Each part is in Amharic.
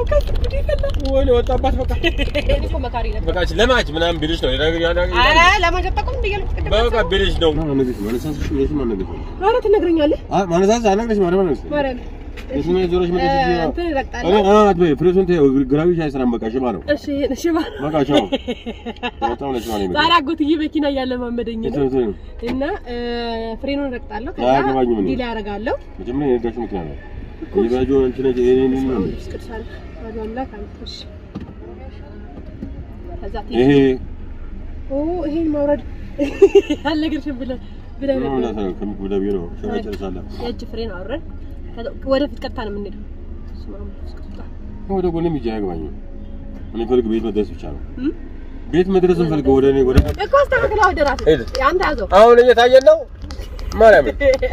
ወይኔ ወጣባት በቃ እኔ እኮ መካሪ ነበር። በቃ ለማች ምናምን ቢልሽ ነው ኧረ ለማጀጠቁም እንዲያልኩ ቅድም በቃ ቢልሽ ነው ኧረ ትነግረኛለህ ማነሳስ አነግረሽ ማለት ነው ማርያም የስሜ ዞሮች እ፣ መጥተሽ እንትን እኔ እረግጣለሁ። አት በይ ፍሬሱን ተይው ግራዊ ሻይ ስራም በቃ ሽባ ነው እሺ እሺ ባ በቃ ቻው በጣም ነሽ ማለት ነው ዛሬ አጎትዬ መኪና እያለማመደኝ ነው እንትን እንትን እና እ፣ ፍሬኑን እረግጣለሁ። ከዛ አያገባኝም እኔ። ዲላ ያደርጋለሁ። መጀመሪያ የነዳሽ ምክንያት ነው ይባጆ አንቺ ነሽ ይሄ ነው ነው ቅዱሳን ወደ አምላክ አንተ እሺ። ከዛ ይሄ ኦ ይሄን ማውረድ አልነገርሽም ብለህ ብለህ ነው ነበር። ነው ከሚጎዳቢ ነው ሸራ ጨርሳለሁ የእጅ ፍሬን አወረድ። ከዛ ወደፊት ቀጥታ ነው የምንሄደው። በስመ አብ ወመንፈስ ቅዱስ። ወደ ጎንም ይጃ ያገባኝ እኔ ፈልግ ቤት መድረስ ብቻ ነው እም? ቤት መድረስ ፈልግ ወደ እኔ ወደ እኮ አስተካክለው ወደ ራስህ ሂድ። አንተ ያዘው። አሁን እየታየን ነው ማርያም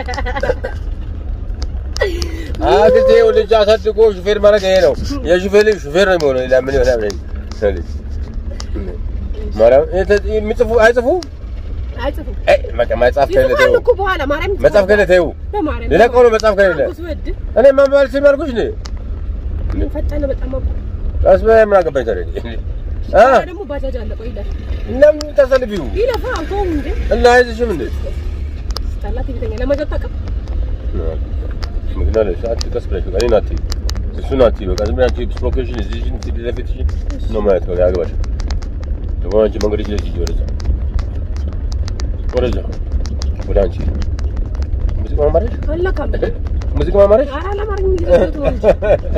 አግዜ ልጅ አሳድጎ ሹፌር ማለት ይሄ ነው የሹፌር ልጅ ሹፌር ነው የሚሆነው ሌላ ምን ይሆናል ማርያም የሚጽፉ አይጽፉ አይጽፉም። አይ በቃ መጽሐፍ ከሌለ ይጽፋሉ ተይው እኮ በኋላ ማርያም መጽሐፍ ከሌለ ተይው በማርያም ሌላ ቀኑ መጽሐፍ ከሌለ አጎት ወድ እኔ ማንበብ አልችልም አልኩሽ እንዴ ፈጠነ በጣም አባ ቀስ በይ ምን አገባኝ ታዲያ አ ደግሞ ባጃጅ አለ። ቆይ ይለፍ ለምን ተሰልፊው ይለፋ አውቶውን እንዴ እና አይዝሽም እንዴ ስታላት ይተኛ ለመጀጠቅም ምክንያት ለሽ አንቺ ቀስ ብለሽ በቃ እኔን አትይ እሱን አትይ በቃ ዝም ብለሽ አንቺ ፕሮፌሽን እዚህሽን ፊት ለፊትሽን ነው ማየት በቃ ያግባሽ ደግሞ አንቺ መንገድ ይዘሽ ሂጂ ወደዛ ወደዛ ወደ አንቺ ሙዚቃ ማማረሽ አላካም ሙዚቃ ማማረሽ ኧረ አላማረኝ ይዘት ነው እንጂ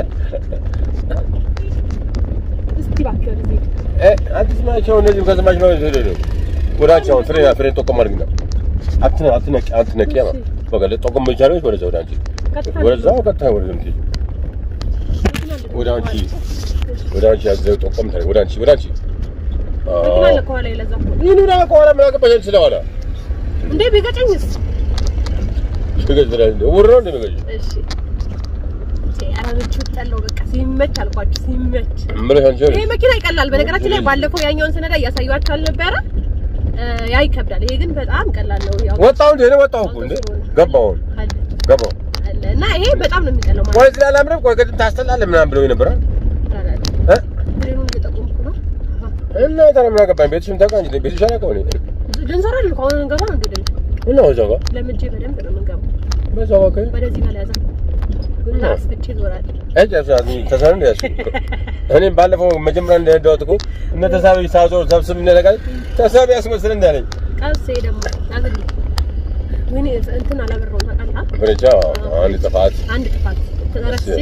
እስቲ እባክህ ወደዚህ እ አንቺ ስማቸው እነዚህ ከስማች ነው ሄደ ነው ወደ አንቺ አሁን ፍሬ ፍሬ ጠቆም አድርጊና አትነ አትነቂ አትነቂ ያ በቃ ለጠቆም ብቻ ነው ወደዛ ወደ አንቺ ቀጥታ ወደዛ ቀጥታ ወደ ምትሄጂ ወደ አንቺ ወደ አንቺ ያዘው ጠቆም ታዲያ ወደ አንቺ ወደ አንቺ መኪና አለ ከኋላ የለዛ እኮ ይህን ወደ ከኋላ ምን አገባሽ አንቺ ስለኋላ እንዴ ቢገጨኝስ ሽገዝ ላይ እንደ ውር ነው እንደሚገጭ እሺ ኧረ ምቹ ጠለው በቃ ሲመች አልኳችሁ ሲመች እምልሽ አንቺ ይሄ መኪና ይቀላል። በነገራችን ላይ ባለፈው ያኛውን ስነዳ እያሳየኋችሁ አልነበረ? እ፣ ያ ይከብዳል። ይሄ ግን በጣም ቀላል ነው። ያው ወጣሁ እንደ እኔ ወጣሁ እኮ እንደ ገባሁ አሁን አለ ገባሁ አለ እና ይሄ በጣም ነው የሚቀለው ማለት ቆይ ስለ አላምንም ቆይ ቅድም ታስጠላለህ ምናምን ብለው ነበር እ ፍሬኑን እየጠቆምኩ ነው። እና ታዲያ ምን አገባኝ ቤትሽን ታውቃ እንጂ ቤትሽ አላውቀውም እኔ ልንሰራ አይደል? ከአሁን እንገባ ነው እንዴ? ደግሞ እና እዛው ጋር ለምጄ በደንብ ነው የምንገባው። በዛው ጋር ወደዚህ በላይ ያዛ እና አስፍቼ ዞራል። እጭ ያሳዝ ተሳን እንደ ያሱ እኔም ባለፈው መጀመሪያ እንደዳውት እኮ እነ ተሳቢ ሳዞር ሰብስብ እንደለቃል ተሳቢ ያስመስል እንዳለኝ ቀስ ይሄ ደግሞ ያዝልኝ። ወይኔ እንትን አላበራውም ታውቃለህ? ብቻ አንድ ጥፋት አንድ ጥፋት ተረስቼ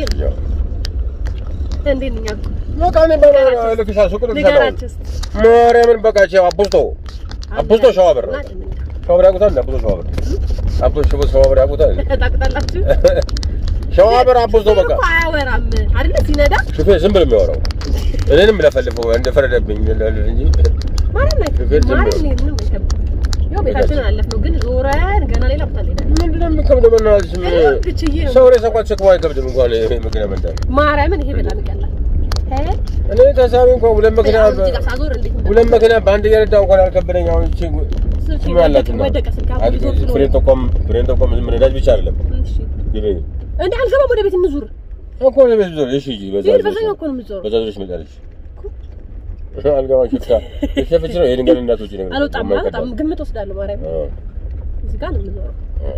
እንዴት ነኝ አልኩ። በቃ እኔ ባላ ልክሻ ሱቅ ልክሻ ንገራቸው እስኪ። ማርያምን በቃ ቻው አቡስቶ አቡስቶ ሸዋበር ሸዋበር ያውቁታል አቡስቶ ሸዋበር አቡስቶ ሸዋበር ያውቁታል ታውቁታላችሁ? ሸዋበር አቡስቶ በቃ እኮ አያወራም አይደለ? ሲነዳ ሹፌር ዝም ብሎ የሚያወራው እኔንም ለፈልፈው እንደፈረደብኝ እንጂ ማርያም ላይ ሹፌር ዝም ማርያም ብሎ ላይ ምንም አይከብድም። ያው ቤታችንን አለፍነው፣ ግን ዞረን ገና ሌላ ቦታ እንሄዳለን። ምንድነው የሚከብደው? በእናትሽ ምን እኔ ብቻዬ ነው። ሰው ሬሳ እንኳን ሸክሞ አይከብድም እንኳን ይሄ መኪና መንዳት። ማርያምን ይሄ በጣም ይቀላል። እ? እኔ ተሳቢ እንኳን ሁለት መኪና አሁን እዚህ ጋር ሳዞር እንዴት እንደሆነ ሁለት መኪና በአንድ እየነዳ እንኳን አልከበደኝ። አሁን እቺ ስልኬ ምን አላት ወደቀ- ነው ወደቀ ስልክ አሁን አድ- ይዞር ስለሆነ። ፍሬን ተቆም ፍሬን ተቆም ዝም ነዳጅ ብቻ አይደለም እሺ። ይበይ እንዴ አልገባም፣ ወደ ቤት እንዙር። እኮ ለቤት ዞር እሺ እሺ በዛ ይሄን ዞር በዛኛው እኮ ነው የምትዞረው። በዛ ዞርሽ መጣለሽ አልገባ ሽፍታ ሽፍታ ነው የድንገት እናቶች ነው አልወጣም አልወጣም፣ ግምት ወስዳለሁ። ማርያም እዚህ ጋር ነው የምዞረው።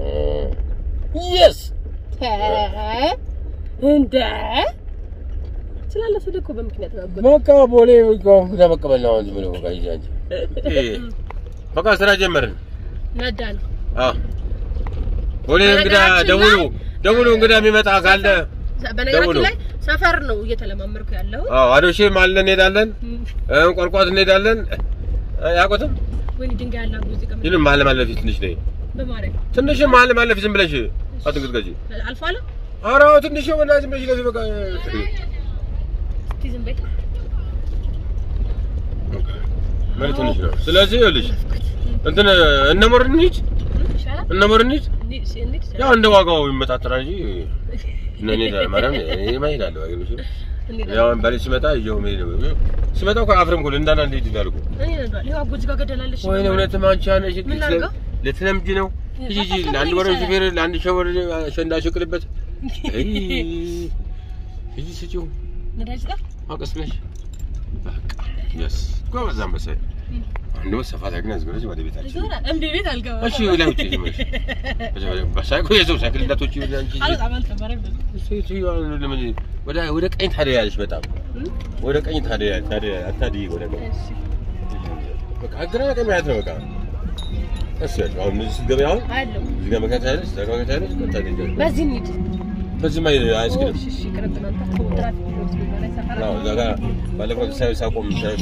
የስ ተ እንደ ስላለ ስልክ እኮ በምክንያት ነው አጎት። በቃ ቦሌ ተመቀበል ነው ዝም ብሎ በቃ ይዤ አንቺ በቃ ስራ ጀመርን ነዳ ነው አዎ ቦሌ እንግዳ በነገራችን ደውሉ ላይ- ደውሉ እንግዳ የሚመጣ ካለ ደውሉ። በነገራችን ላይ ሰፈር ነው እየተለማመድኩ ያለው። አዎ አዶሼ ማለ እንሄዳለን እ ቆርቋት እንሄዳለን እ ያውቁትም ወይኔ ድንጋይ ያለ አጎት እዚህ ጋር ይህን መሀል ማለፊ ትንሽ ነኝ በማርያም ትንሽ መሀል ማለፊ ዝም ብለሽ አትንቅጥቀጪ አልፎ አለ ኧረ አዎ ትንሽ ሆና ዝም ብለሽ ለፊ በቃ እስቲ ዝም በይ። ምን ትንሽ ነው ስለዚህ ይኸውልሽ እንትን እነ ሞርን እንሂድ ይሻላል እነ ሞርን እንሂድ እንዴት እንዴት ያው እንደ ዋጋው ይመጣጠራል እንጂ እነ እኔ ማርያም እኔ ማይሄዳለሁ አይገርምሽ እንዴት ያው ባሌ ሲመጣ ይዤው መሄድ ነው ሲመጣ እኮ አፍርም እኮ እንዳና እንሂድ ይላልኩ እኔ ነዷል ይኸው አጎት ጋር ገደላለች ወይኔ እውነትም አንቺ አነሽ ምን ላድርገው? ልትለምጂ ነው ሂጂ ሂጂ ለአንድ ወር ሹፌር ለአንድ ሸወር አሸንዳ ሽቅልበት ሂጂ ስጪው ነዳጅ ጠፍ አውቀስ ብለሽ በቃ የስ ጎበዝ አንበሳ። አሁን ደግሞ ሰፋ ታግና ዝም ወደ ቤታችን ዞራ እምቢ ቤት አልገባም። እሺ ወደ ውጭ ዝም ብለሽ በሳይኮ የሰው ሳይክል እንዳትወጪ ወደ አንቺ አልወጣም አልከበረም። ሴትዮዋ ለምን ወደ ወደ ቀኝ ታደያለሽ? በጣም ወደ ቀኝ ታደያ ታደያ አታድይ ወደ ቀኝ እሺ በቃ ግራ ቀኝ ማለት ነው። በቃ ቀስ ያልሽ አሁን እዚህ ስትገቢ አሁን አለው እዚህ ጋር መከታ ያለሽ እዛ ጋር መከታ ያለሽ ቀጥታ ትሄጃለሽ። በዚህ እንሂድ። በዚህ ማይ አያስኬድም። እሺ እሺ ይቅርብን። አንተ እኮ ትራፊክ ቢኖር ሲባል ሰፈራ አዎ እዛ ጋር ባለፈው ሳይ ሳቆም ሳይ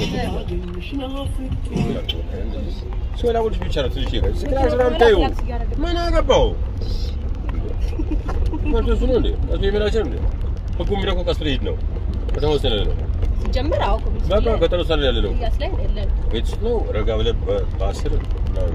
ሶላቦች ብቻ ነው ትንሽ ይቀር ስራ ስራ ምታዩ ምን አገባው ማርቶስ ነው እንዴ አቶ የሚላቸው እንዴ ህጉ የሚለው እኮ ቀስ ብለህ ሂድ ነው ከተወሰነ ነው ሲጀምር አዎ ኮሚስ በቃ ከተወሰነ ያለ ነው ያስ ላይ የለን ቤት ውስጥ ነው ረጋ ብለህ በ- በአስር ምናምን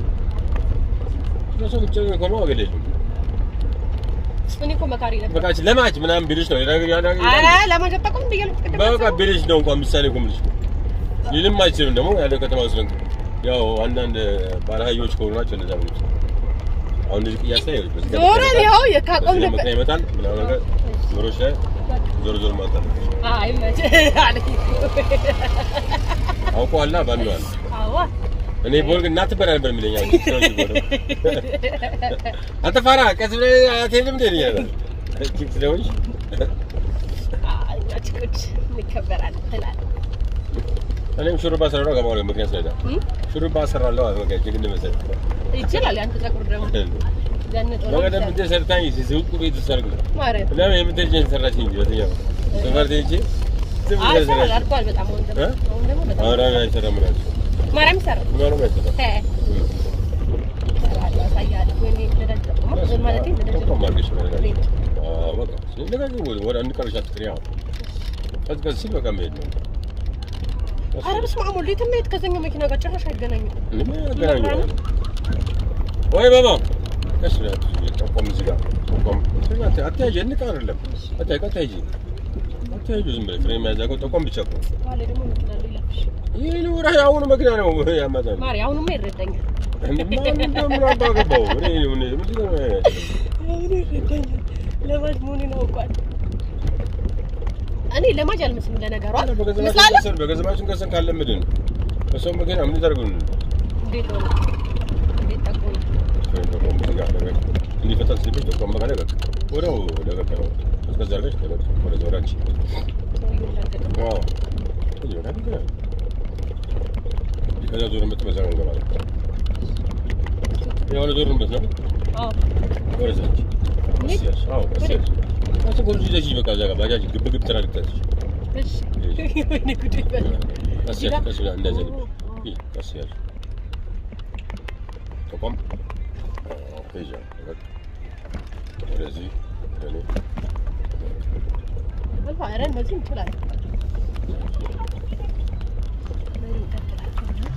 ለሰው ብቻ ከሆነ ዋጋ የለውም እኔ እኮ መካሪ ነበር። በቃ ለማች ምናምን ቢልሽ ነው ሌላ ነገር ያ ነገር አረ ለማገጣቆም ብያለሁ። ቅድም በቃ ቢልሽ ነው እንኳን ምሳሌ እኮ የምልሽ ሊልም አይችልም ደግሞ ያለው ከተማ ውስጥ ነው ያው አንዳንድ ባለሀዮች ከሆኑ ናቸው እንደዛ የሚሉት አሁን እንደዚህ ቅያስ ላይ ይኸውልሽ፣ በዚህ ጋር ዞረን ይኸው የካቆም በዚህ ጋር ነበር። መኪና ይመጣል ምናምን ነገር ዞሮች ላይ ዞሮ ዞሮ ማጣት አይ መቼ አለኝ እኮ። አውቀዋላ ባንዋል አዎ እኔ ቦል ግን እናትበላ ነበር የሚለኝ አሁን ሰዎች ቦል አንተ ፋራ ቀስ ብለህ አትሄድም እንዴ ይላል ኪክ ስለሆንሽ አይ ችኮች እንከበራለን ትላለህ። እኔም ሹሩባ ሰራለሁ ገባሁ ምክንያት ስለዳ እም? ሹሩባ ሰራለሁ በቃ ችግር እንደመሰለኝ ይችላል ያንተ ፀጉር ደግሞ ዘንጦ ነው በቀደም የሚሰራው። እንደ ሰርታኝ ሲዝውቁ ቤት ውስጥ ሰርግ ነው ማርያም ለምን የምትሄጂን ሰራች እንጂ በተኛው ሰፈር ትሄጂ ዝም አይ ብለሽ ይሰራል ሰራች አልኳል። በጣም አሁን ደግሞ እ? አሁን ደግሞ በጣም አሁን አሁን አይሰራም እላቸው ማርያም ይሰራል። ምናምን አይሰራም ተ ይሰራል ያሳያል። ወይኔ ነዳጅ ጠቁማ ማለት ነዳጅ ጠቆም አድርገሽ ነው ነዳጅ። ሬት አዎ በቃ ስለዚህ ወደ አንድ ቀርሻ ትቅሪ አሁን ቀዝቀዝ ሲል በቃ መሄድ ነው ኧረ በስመ አብ ወልድ የትም መሄድ ከዛኛው መኪና ጋር ጭራሽ አይገናኝም። ምን ያገናኘዋል? ወይ ባባ ቀስ ብለህ አትይዥ፣ ጠቆም እዚህ ጋር ጠቆም አት- አትያዥ እንቅ አይደለም አትያዥ አትያዥ አትያዥ ዝም ብለህ ፍሬም መያዝ አውቀው ጠቆም ብቻ እኮ በኋላ ደግሞ መኪና አለው ይላክሽ። ይህ ነው የአሁኑ መኪና ነው ያመጣል ማሪ አሁንማ ይረዳኛል። ማን እንደምን አባ ገባው እኔ ምን ምንድን ነው አሁን ይረዳኛል። ለማጅ መሆኔን አውቋል። እኔ ለማጅ አልመስልም ለነገሩ አይደል? በገንዘባችን ምስላለሁ ከሰን በገንዘባችን ከሰን ካለምድን በሰው መኪና ምን ይታደርጉን እንዴት ሆነ? እንዴት ጠቁ ነው? ፍሬም ጠቆም እዚህ ጋር ነገር እንዲፈጠን ሲልሽ ጠቆም በቃ ነገር ወዲያው ወደ ገባ ነው እስከዛ አድርገሽ ተመጥ ወደ ዞራች ሰውዬው ላገጠ አዎ እዚህ በቃ ግን ከዛ ዞርን በዛ ነው እንገባለን የሆነ ዞርንበት ነው አዎ ወደዛች እኔ? ቀስ ያልሽ አዎ ቀስ ያልሽ ቀስ ጎልጅ ይዘሽ በቃ እዛ ጋር ባጃጅ ግብ ግብ ትራልቅታለች እሺ ወይኔ ጉዴ በል ቀስ ያልሽ ቀስ ብላ እንደዚህ ይህ ቀስ ያልሽ ተቆም ሄጃ ወደዚህ ወደ አልፋ ኧረ እነዚህ እንችላለን። በሉ እንቀጥላለን።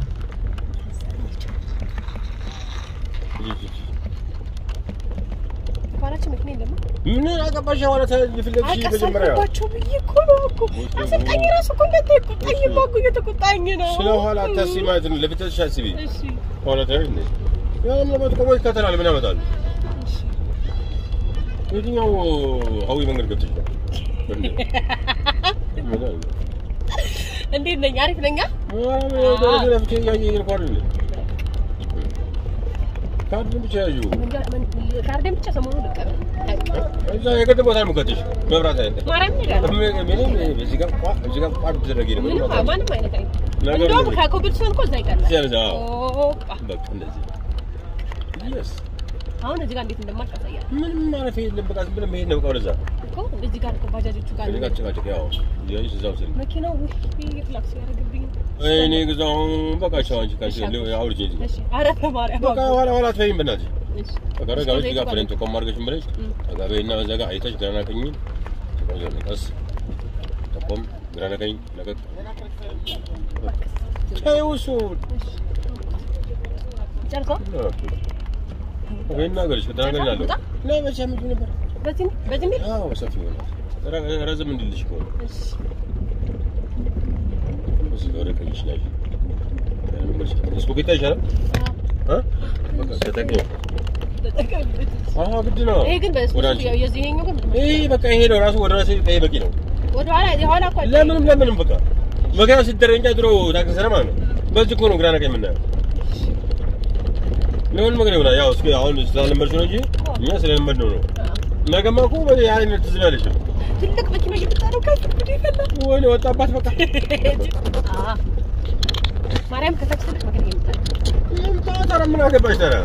ኋላችን መኪና የለም። ምን አገባሽ? ኋላ ተፈለግሽ መጀመሪያ አቀሳልባቸው ብዬ እኮ ነው እኮ አሰልጣኝ ራሱ እኮ እንዳትቆጣኝ እኮ እየተቆጣኝ ነው። ስለ ኋላ አታስቢ ማለት ነው። ለፊትሽ አስቢ። እሺ ኋላ ታዩ እንዴ? ያም ለሞት ቆሞ ይከተላል። ምን ያመጣል? እሺ የትኛው ሀዊ መንገድ ገብተሽ ነው? እንዴ? ምን አለ? እንዴት ነኝ? አሪፍ ነኝ። አዎ ወደ ለፍቼ እያየኝ ነው አይደል? ካርድን ብቻ ያዩ ካርዴን ብቻ ሰሞኑን ልቀበል። እዛ የገድ ቦታ ነው የምከትሽ መብራት አይደል? ማርያም እንሄዳለን። ምንም በዚህ ጋር ቋ እዚህ ጋር ቋ ብትደረጊ ነው ምንም ማንም አይነት አይነት ነገሩ እንደውም ነው። ከኮብልስቶን እኮ እዛ ይቀላል። ሲያበዛ ኦፓ በቃ እንደዚህ yes አሁን እዚህ ጋር እንዴት እንደማልቅ አሳያለሁ ምንም ማለፍ የለም። በቃ ዝም ብለን መሄድ ነው። በቃ ወደዛ እኮ እዚህ ጋር እኮ ባጃጆቹ ጋር እዚህ ጋር ጭቃጭቅ ያው እያየሽ እዛው ስል መኪናው ውይ ፍላክስ ያደርግብኝ። እኔ ግዛው በቃ ቻው አንቺ ካንቺ አውርጄ እዚህ እሺ ኧረ በማርያም በቃ ኋላ ኋላ አትበይም በእናትሽ እሺ በቃ ረጋ ብለሽ እዚህ ጋር ፍሬን ተቆም አድርገሽ ብለሽ እም። ረጋ በይና በዛ ጋር አይተሽ ግራና ቀኝ ቀስ ተቆም ግራና ቀኝ ለቀቅ ተይው እሱን ጨርሰው ወይና ገርሽ ከተናገር ያለው እና መቼ ምንድን ነበር? በዚህ በዚህ ሚል አዎ ሰፊ ይሆናል። ረ- ረዘም እንድልሽ ከሆነ እሺ እዚህ ጋር ወደ ቀኝሽ ላይ ስፖኬታ ይሻላል። እ? በቃ ተጠቅሚው። ተጠቀምበት። አዎ ግድ ነው። ይሄ ግን ወደ በስፖርት አንቺ ያው የዚህኛው ግን ይሄ በቃ ይሄ ነው ራሱ ወደ ራሴ ቀይ በቂ ነው። ወደኋላ የኋላ እኮ አይታይም። ለምንም ለምንም በቃ መኪና ሲደረግ እንጂ ድሮ ታክሲ ሰራ ማለት ነው። በዚህ እኮ ነው ግራ ነገር የምናየው። ለምን መኪና ይሆናል? ያው እስኪ አሁን ስላለመድሽ ነው እንጂ እኛ ስለለመድ ነው ነው። ነገማ እኮ በዚህ አይነት ትዝ ያለሽ ትልቅ መኪና እየመጣ ነው። ከፍ እንግዲህ ይፈላል። ወይኔ ወጣባት በቃ አዎ ማርያም ከታች ትልቅ መኪና እየመጣ ነው። ይምጣ። ታዲያ ምን አገባሽ ታዲያ?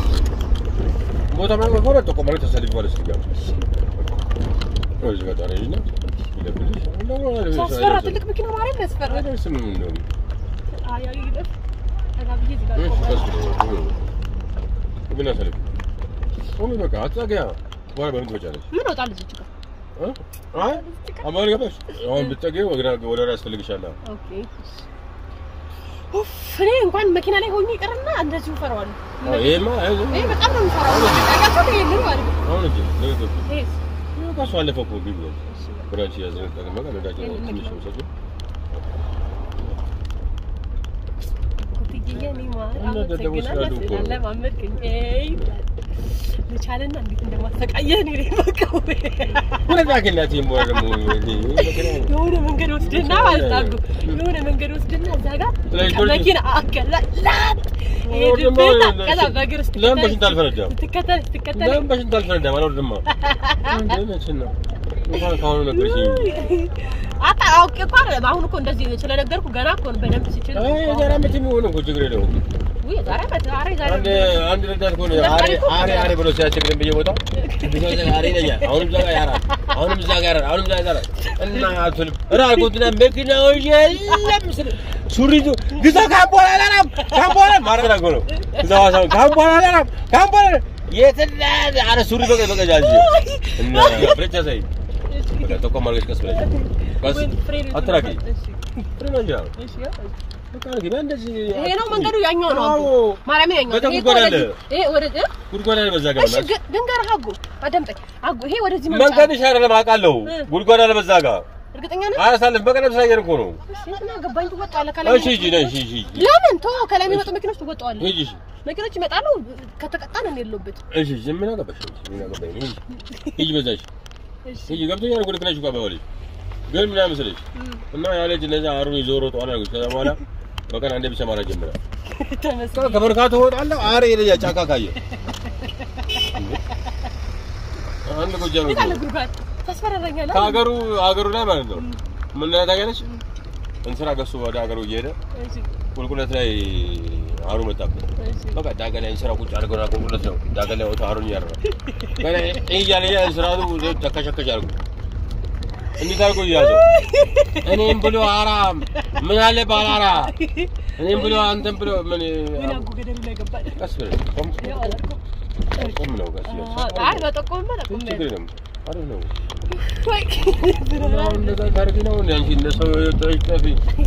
ቦታ ማለት ከሆነ ጥቁር ማለት ተሰልፍ ማለት ሲጋ እዚህ ጋር ታዲያ ይና ይለብልሽ እንደው ማለት ነው ሲያስፈራ ትልቅ መኪና ማርያም ያስፈራ። አይደርስም እንደውም አይ አይ ይለፍ ጠጋ ብዬ እዚህ ጋር እሺ ቆማለሁ። ቀስ ምን አሰልፍ ቆሚ በቃ አትዛጊያ በኋላ በምን ትመጫለሽ? ምን ወጣል እዚህ ጋር እ? አይ አማን ገባሽ? አሁን ብትጠጊው ወደ ወደ ራስ ያስፈልግሻል። ኦኬ ኡፍ እኔ እንኳን መኪና ላይ ሆኜ ይቀርና እንደዚሁ ፈራዋለሁ። አዎ ይሄማ አይዞህ ይሄ በጣም ነው የምፈራው። ታውቃቸው ነው ይሄንን ማለት ነው። አሁን እንጂ ነገ ይሄስ ከሱ አለፈ እኮ ቢቢ ብራንች ያዘን ጠቅመ ጋር ነዳጅ ትንሽ ነው ሰጡ ኩትዬ እኔ ማር እና ደደቦች አመሰግናለሁ ስላሉ እኮ ነው። ስላለማመድከኝ። ኤይ ልቻልና እንዴት እንደማሰቃየህ እኔ ነኝ የማውቀው። ወደ ዳግናት ይሞ ደግሞ የሆነ መንገድ ወስድና ማለት አሉ የሆነ መንገድ ወስድና እዛ ጋር ስለዚህ ዶርጅ- መኪና አገላ ላት ወደ ደግሞ ሄድብና ከዛ በእግር ለምን በሽንት አልፈነዳም? ስትከተል ስትከተል ለምን በሽንት አልፈነዳም? አልወርድማ እንደነችን ነው እንኳን ካሁኑ ነገርሽኝ። አታ አውቄ እኮ አይደለም። አሁን እኮ እንደዚህ ስለነገርኩ ገና እኮ ነው በደንብ ሲችል አይ የዛሬ ዓመት የሚሆን እኮ ችግር የለውም። ውይ ዛሬ ዓመት ዛሬ ዛሬ አንድ አንድ ረዳት እኮ ነው አሬ አሬ አሬ ብሎ ሲያስቸግረን በየቦታው ብዙ ጊዜ አሬ ይለኛል። አሁንም እዛ ጋር ያራል፣ አሁንም እዛ ጋር ያራል፣ አሁንም እዛ ጋር ያራል። እና አትልም ራቁትና መኪናው የለም ስል ሱሪቱ ግዛ ካምፖላ አላራም ካምፖላ ማረራ እኮ ነው እዛ ዋሳው ካምፖላ አላራም ካምፖላ የትና አረ ሱሪ በቀ በቀ ጃጂ እና ፍሬቻ ሳይ በቃ ተቆም አድርገሽ ቀስ ብለሽ ቀስ አትራቂ ፍሬና እንጂ በቃ አድርጊ እንደዚህ ይሄ ነው መንገዱ፣ ያኛው ነው አዎ አጎ ማርያም ያኛው በጣም ይሄ እኮ ጉድጓድ አለ። ወደዚህ ይሄ ወደዚህ ጉድጓድ አለ በዛ ጋር እሺ ግ- ድንገርህ አጎ አዳምጠኝ አጎ ይሄ ወደዚህ መምጫ መንገድሽ አይደለም አውቃለሁ። ጉድጓድ አለ በዛ ጋር እርግጠኛ ነህ? አያሳልፍ በቀደም ስላየን እኮ ነው። እሺ ምን አገባኝ ትወጣለህ ከላይ እሺ ሂጂ ነይ እሺ ሂጂ ለምን ተወው ከላይ የሚመጡ መኪኖች ትወጣዋለህ ሂጂ እሺ መኪኖች ይመጣሉ ከተቀጣን እኔ የለሁበት እሺ እሺ ምን አገባሽ ምን አገባኝ ሂጂ ሂጂ በዛሽ ሂጂ ገብቶኛል። ጉድ ክለሽ እኮ አባባልሽ ግን ምን መሰለሽ እና ያ ልጅ እነዛ አሩን ይዞ ሮጦ አላልኩሽ። ከዛ በኋላ በቀን አንዴ ብቻ ማድረግ ጀመረ። ተመስገን ከመርካቶ እወጣለሁ አሬ ልጅ ጫካ ካየ አንድ ጎጃም እንዴት አለ ጉድጓድ ታስፈራራኛለህ ከሀገሩ ሀገሩ ላይ ማለት ነው ምን ላይ ታውቂያለሽ? እንስራ ገሱ ወደ ሀገሩ እየሄደ እሺ ቁልቁለት ላይ አሩ መጣብን። እሺ በቃ ዳገ ላይ እንስራ ቁጭ አድርገውና ቁልቁለት ነው ዳገ ላይ ወጥቶ አሩን እያደረገ ገና ይህ እያለ እያለ እንስራቱ ተከሸከሽ አድርጎ እንዴት አድርጎ እያዘው እኔም ብሎ አራም ምን አለ ባላራ እኔም ብሎ አንተም ብሎ ምን ምን አጎ ገደሉ ላይ ገባል ቀስ ብለህ ቆም ያው አላልኩም ቆም ነው ቀስ ብለህ አይ በጠቆምማ ጠቆም ችግር የለም አሪፍ ነው ወይ አሁን እንደዛ ታደርጊ ነው እንደ አንቺ እንደ ሰው ጠፊ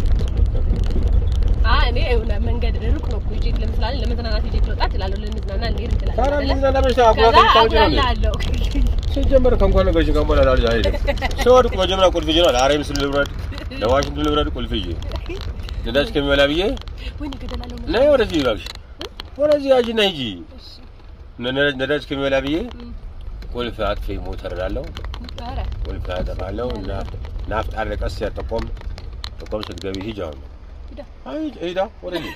አ እኔ የሆነ መንገድ ሩቅ ነው እኮ ይዤ ለምሳሌ ለመዝናናት ይዤ ልወጣ እችላለሁ ለመዝናና ልሄድ እችላለሁ ታዲያ አይደለ? ምን ዘናበሽ ከዛ አጉራታ ታውቂ ነው አጉላላለሁ ሲጀመር ከእንኳን ነገርሽ ጋር በኋላ ላልጅ አይደለም ስወድቅ መጀመሪያ ቁልፍ ይዤ ነው ለአሬም ስል ልብረድ ለዋሽንት ልብረድ ቁልፍ ይዤ ነዳጅ ከሚበላ ብዬ ወይኔ ገደላለሁ ነይ ወደዚህ እባክሽ ወደዚህ ያዥና ሂጂ ነዳጅ ነዳጅ ከሚበላ ብዬ ቁልፍ አጥፌ ሞተር እላለሁ ኧረ ቁልፍ አጠፋለሁ እና ናፍጣ አለ ቀስ ያጠቆም ጠቆም ስትገቢ ሂጂ አሁን ሂዳ አይ ሂዳ ወደዚህ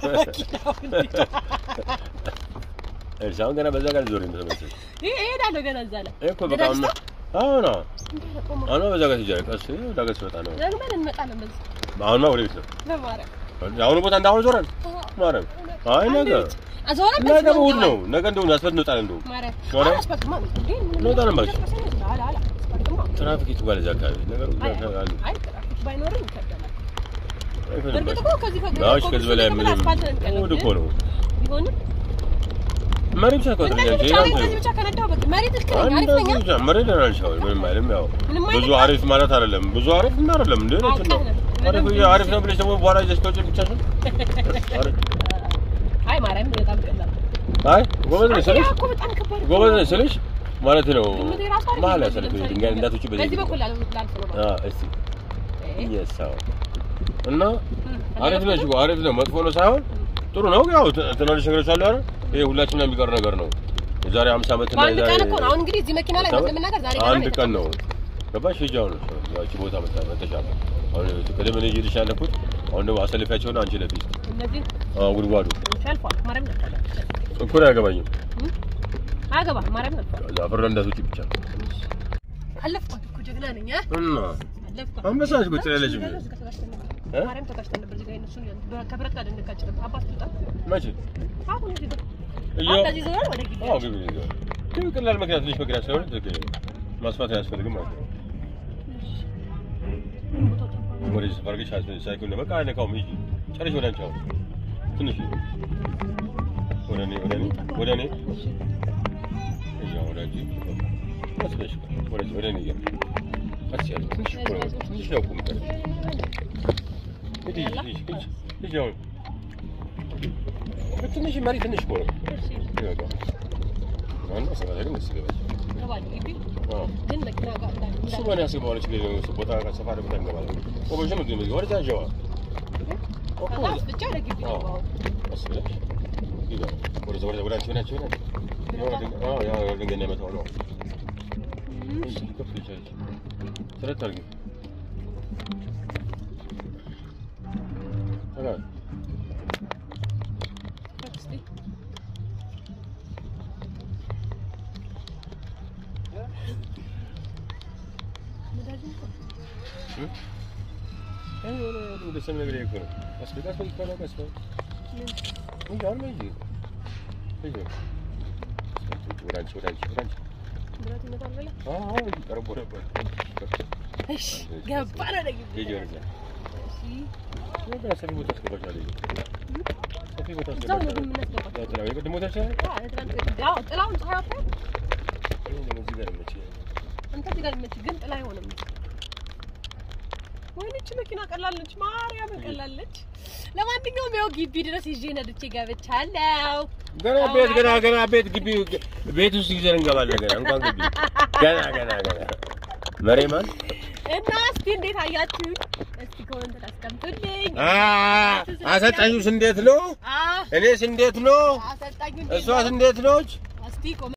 እርሻ አሁን ገና በዛ ጋር ዞር እንደተመሰለ ይሄ እሄዳለሁ ገና እዛ ላይ እኮ በቃ አሁን አሁን እንዴ ቆሞ አሁን በዛ ጋር ትሄጃለሽ ቀስ ዳገት ሲወጣ ነው ደግመን እንመጣለን በዚህ አሁንማ ወደ ቤት ነው በማርያም አሁኑ ቦታ እንዳሁን ዞረን ማርያም አይ ነገ አዞረ ነገ እሑድ ነው ነገ እንደው አስፈት እንወጣለን እንደው ማርያም ማርያም? አስፋልትማ ነው እንዴ እንወጣለን እባክሽ። አላ አላ አስፋልትማ ትራፊክ ይትባል እዛ አካባቢ ነገሩ አይ አሉ አይ ትራፊክ ባይኖርም ይከብዳል አይፈንም እርግጥ እኮ ከዚህ ከዚህ ባሽ ከዚህ በላይ ምን አስፋልት ነው የሚቀርበው፣ እሑድ እኮ ነው ቢሆንም መሪ ብቻ እኮ እንደዚህ ትለኛለች ብቻ ይሄ ነኝ፣ ነው ከዚህ ብቻ ከነዳሁ በቃ መሬት ልክ ነኝ፣ አሪፍ ነኝ። አንድ ብቻ መሪ ደህና ነሽ አሁን ምንም አይልም ያው ምንም ብዙ አይልም። አሪፍ ማለት አይደለም ብዙ አሪፍ እና አይደለም እንዴ ነው አውቀህ ነው። አሪፍ ምንም አሪፍ ነው ብለሽ ደግሞ በኋላ ይዘሽ ከውጭ ብቻሽን አሪፍ አይ ማርያም በጣም ቀላል ነው። አይ ጎበዝ ነሽ ስልሽ እኮ በጣም ከባድ ነው። ጎበዝ ነሽ ስልሽ ማለት ነው ግምቴ ራሱ አሪፍ መሀል ነው። ያሰልክ ለምሳሌ ድንጋይ እንዳትውጪ በዚህ በዚህ በኩል ላልፍ ላልፍ ነው ማለት አዎ እስቲ ነው። እየሳው እና እም፣ አሪፍ ነሽ እኮ አሪፍ ነው መጥፎ ነው ሳይሆን ጥሩ ነው ያው ት- ትናንሽ ነገሮች አሉ አይደል ይሄ ሁላችንም የሚቀር ነገር ነው የዛሬ 50 ዓመት እና በአንድ የዛሬ ቀን እኮ ነው። አሁን እንግዲህ እዚህ መኪና ላይ ለመናገር ዛሬ ገና አንድ ነው ቀን ነው የተቀመጥኩት። ገባሽ ሂጂ አሁን ያቺ ቦታ መጣ መተሻለ አሁን ቅድም እኔ እየሄድሽ ያለኩት አሁን ደግሞ አሰልፊያቸውና አንቺ ለፊ እነዚህ አዎ ጉድጓዱ ሸልፏል። ማርያም ነበር እኮ ነው አያገባኝም። አገባ ማርያም ነበር ከዛ ፍረ እንዳትወጪ ብቻ አለፍኳት እኮ ጀግና ነኝ አ እና አለፍኳት። አንበሳሽ ቁጭ ያለች ምን እ? ማርያም ተጋጭተን ነበር እዚህ ጋር እነሱን ከብረት ጋር ልንጋጭ ነበር። አባት ትውጣ መቼ አሁን እዚህ ጋር እያው አሁን ከዚህ ዞር ወደ ግቢ አዎ ግቢ ነው ግን ቀላል ምክንያት ትንሽ ምክንያት ስለሆነ ትክክል ማስፋት አያስፈልግም ማለት ነው። ወደዚህ ሰፈር ግን ሳይክል ነው በቃ አይነካውም። ሂጂ ጨርሽ ወደ አንቺ አሁን ትንሽ ወደ እኔ ወደ እኔ ወደ እኔ እያ ወደ አንቺ ቀስ ብለሽ ወደዚህ ወደ እኔ እያ ቀስ ያለ ትንሽ እኮ ነው ትንሽ ነው እኮ የምትቀረው። ሂጂ ሂጂ ሂጂ ሂጂ አሁን ትንሽ መሪ ትንሽ እኮ ነው ይበቃ ዋናው ሰፈር ግን ደስ ይገባል። ገባል ግቢ አዎ ግን መኪና ጋር እንዳለ እሱ ማን ያስገባዋል? ችግር የለውም። እሱ ቦታ ሰፋሪ ቦታ እንገባለን። ቆቦሽ ነው ግን ወደዛ ጀዋ ከዛ ውስጥ ብቻ ወደ ግቢ አዎ። ገባሁ። ቀስ ብለሽ ይገባ ወደዛ ወደዛ ወደ አንቺ ወደ አንቺ ወደ አንቺ ያው ድንጋይ አዎ ያው ድንጋይ እንዳይመታው ነው። እሺ ከፍ ይቻላል። ስረት አድርጊ። ተጋ እስኪ ነዳጅ እንኳን አይ ወደ ወደ ሰም ነገር ይኮ ነው። ቀስ በል ቀስ በል ቀስ በል ቀስ በል እንጂ አሁን እንጂ እንጂ ወደ አንቺ ወደ አንቺ ወደ አንቺ ብረት ይመጣል ብለህ አዎ እንጂ ቀርቦ ነበር። እሺ ገባን ወደ ግቢ ሂጂ ወደዛ እሺ ወደ ሰፊ ቦታ አስገባሻለሁ። ሰፊ ቦታ እዛው ነው አስገባሻለሁ። ግን የምናስገባቸው ያው ጥላው የቅድም ቦታ ይችላል። አዎ ትናንት- አዎ ጥላውን ፀሐይ አታይም? እኔ ደግሞ እዚህ ጋር መቼ አንተ እዚህ ጋር ልመች ግን ጥላ አይሆንም። ወይኔ ይህች መኪና ቀላለች፣ ማርያምን ቀላለች። ለማንኛውም ያው ግቢ ድረስ ይዤ ነድቼ ገብቻለሁ። ገና ቤት ገና ገና ቤት ግቢ ቤት ውስጥ ይዘን እንገባለን። ገና እንኳን ግቢ ገና ገና ገና መሬማን እና እስቲ እንዴት አያችሁኝ? እስቲ ኮመንት አስቀምጡልኝ። አ አሰልጣኙስ እንዴት ነው? አዎ እኔስ እንዴት ነው? አሰልጣኙ እሷስ እንዴት ነች? እስቲ ኮመንት